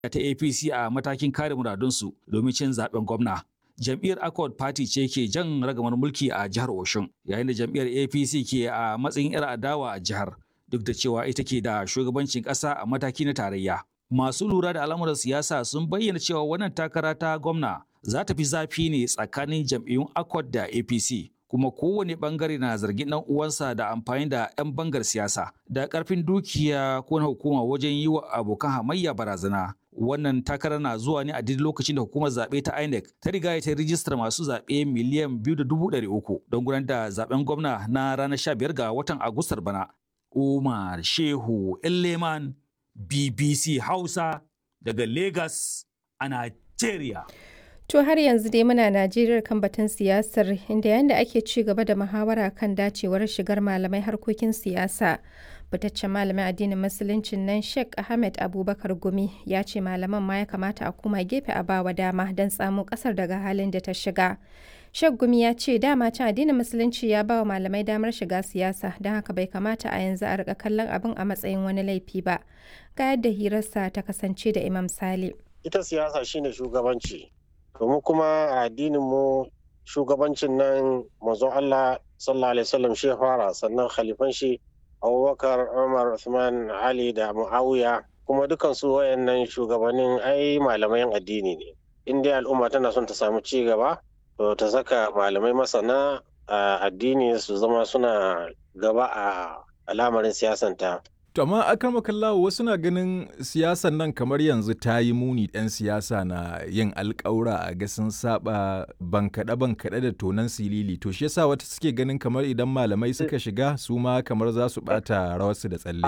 ta APC a matakin kare muradunsu domin cin zaben gwamna. Jam'iyyar Accord Party ce ke jan ragamar mulki a jihar Oshun, yayin da jam'iyyar APC ke a matsayin 'yar adawa a jihar, duk da cewa ita ke da shugabancin ƙasa a mataki na tarayya. Masu lura da al'amuran siyasa sun bayyana cewa wannan takara ta gwamna za ta fi zafi ne tsakanin jam'iyyun Accord da APC. kuma kowane bangare na zargin dan uwansa da amfani da 'yan bangar siyasa da karfin dukiya ko na hukuma wajen yi wa abokan hamayya barazana wannan takarar na zuwa ne a duk lokacin da hukumar zaɓe ta INEC ta riga ta rijistar masu zaɓe miliyan biyu da dubu ɗari uku don gudanar da zaɓen gwamna na ranar sha biyar ga watan Agustar bana. Umar Shehu Elleman BBC Hausa daga Lagos a Nigeria. To har yanzu dai muna Najeriya kan batun siyasar inda yanda ake ci gaba da muhawara kan dacewar shigar malamai harkokin siyasa. Fitaccen malamin addinin musuluncin nan Sheikh Ahmed Abubakar Gumi ya ce malaman ma ya kamata a koma gefe a bawa dama don tsamo kasar daga halin da ta shiga. Sheikh Gumi ya ce dama can addinin musulunci ya bawa malamai damar shiga siyasa don haka bai kamata a yanzu a rika kallon abin a matsayin wani laifi ba. Ga yadda hirarsa ta kasance da Imam Sale. Ita siyasa shine shugabanci. domin kuma a addinin mu shugabancin nan manzo Allah sallallahu alaihi wasallam shi fara sannan khalifan shi Abubakar Umar Uthman Ali da Muawiya kuma dukan su wayannan shugabannin ai malamai addini ne in dai al'umma tana son ta samu ci gaba to ta saka malamai masana addini su zama suna gaba a al'amarin siyasanta To amma akan makallawo wasu na ganin siyasan nan kamar yanzu ta yi muni ɗan siyasa na yin alƙawura a ga sun saba bankaɗe bankaɗe da tonan silili to shi yasa wata suke ganin kamar idan malamai suka shiga su ma kamar za su ɓata rawarsu da tsalle.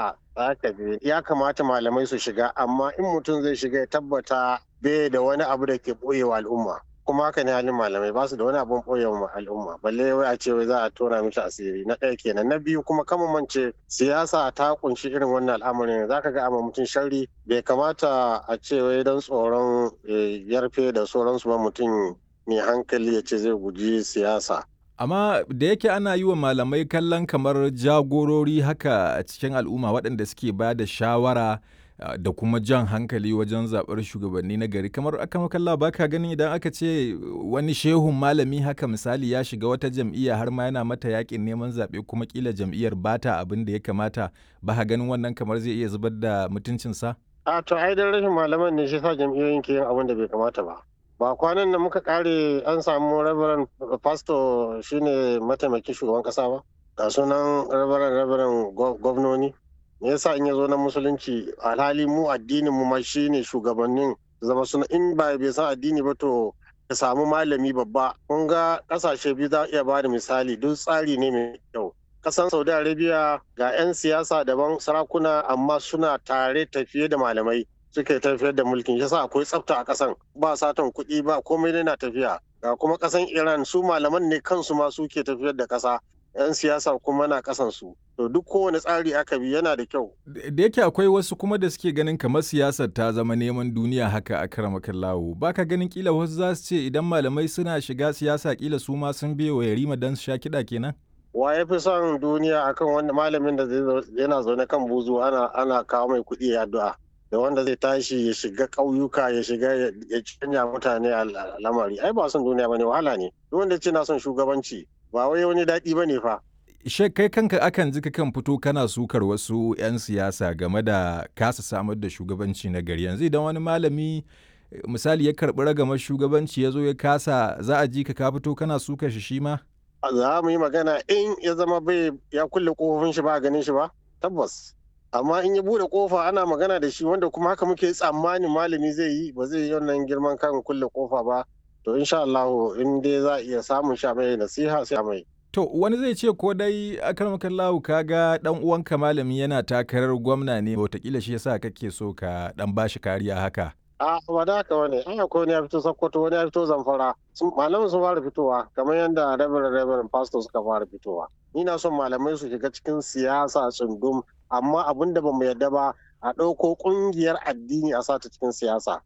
A'a, ya kamata malamai su shiga amma in mutum zai shiga ya tabbata bai da wani abu da ke ɓoyewa al'umma. kuma haka ne halin malamai ba su da wani abun ɓoye wa al'umma balle wai a ce wai za a tona mishi asiri na ɗaya kenan na biyu kuma kama mance siyasa ta kunshi irin wannan al'amarin za ka ga amma mutum sharri bai kamata a ce wai don tsoron yarfe da sauransu ba mutum mai hankali ya ce zai guji siyasa amma da yake ana yi wa malamai kallon kamar jagorori haka a cikin al'umma waɗanda suke ba da shawara da kuma jan hankali wajen zaɓar shugabanni na gari kamar aka makalla ba ka ganin idan aka ce wani shehun malami haka misali ya shiga wata jam'iyya har ma yana mata yakin neman zaɓe kuma kila jam'iyyar bata abin da ya kamata ba ka ganin wannan kamar zai iya zubar da mutuncinsa? a to ai dan rashin malaman ne shi sa jam'iyyoyin ke yin abin da bai kamata ba ba kwanan da muka kare an samu rabaran pastor shine mataimakin shugaban kasa ba ga sunan rabaran rabaran gwamnoni me yasa in ya zo na musulunci alhali mu addinin mu ma shine shugabannin zama suna in ba bai san addini ba to ka samu malami babba kun ga kasashe biyu za iya bada misali duk tsari ne mai kyau kasan saudi arabia ga 'yan siyasa daban sarakuna amma suna tare tafiye da malamai suke tafiyar da mulkin yasa akwai tsafta a kasan ba satan kuɗi ba komai na tafiya ga kuma kasan iran su malaman ne kansu ma suke tafiyar da kasa 'yan siyasa kuma na kasansu to duk kowane tsari aka bi yana da kyau da yake akwai wasu kuma da suke ganin kamar siyasar ta zama neman duniya haka a karamakan lawo baka ganin kila wasu za su ce idan malamai suna shiga siyasa kila su ma sun biye wa yarima don su sha kiɗa kenan wa ya fi son duniya akan wanda malamin da yana zaune kan buzu ana ana kawo mai kuɗi ya addu'a da wanda zai tashi ya shiga ƙauyuka ya shiga ya canja mutane a lamari ai ba son duniya bane wahala ne duk wanda ce na son shugabanci ba wai wani daɗi ba ne fa. Shek kai kanka akan ji kan fito kana sukar wasu 'yan siyasa game da kasa samar da shugabanci na gari yanzu idan wani malami misali ya karɓi ragamar shugabanci ya zo ya kasa za a ji ka ka fito kana sukar shi shi ma? Za mu yi magana in ya zama bai ya kulle kofofin shi ba a ganin shi ba tabbas. Amma in ya bude kofa ana magana da shi wanda kuma haka muke tsammanin malami zai yi ba zai yi wannan girman kan kulle kofa ba to insha Allah in dai za a iya samun sha mai nasiha sai mai to wani zai ce ko dai akarmakan lahu kaga dan uwanka malami yana takarar gwamna ne wataƙila shi yasa kake so ka dan bashi kariya haka a ba da haka wani an akwai wani ya fito sokoto wani ya fito zamfara malamin sun fara fitowa kamar yadda reverend reverend pastor suka fara fitowa ni na son malamai su shiga cikin siyasa tsundum amma abin da bamu yarda ba a ɗauko ƙungiyar addini a sata cikin siyasa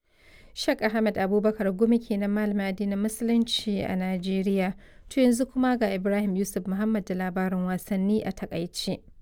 Shek Ahmed Abubakar Gumi kenan malamin addinin Musulunci a Najeriya. To yanzu kuma ga Ibrahim Yusuf Muhammad da labarin wasanni a takaice.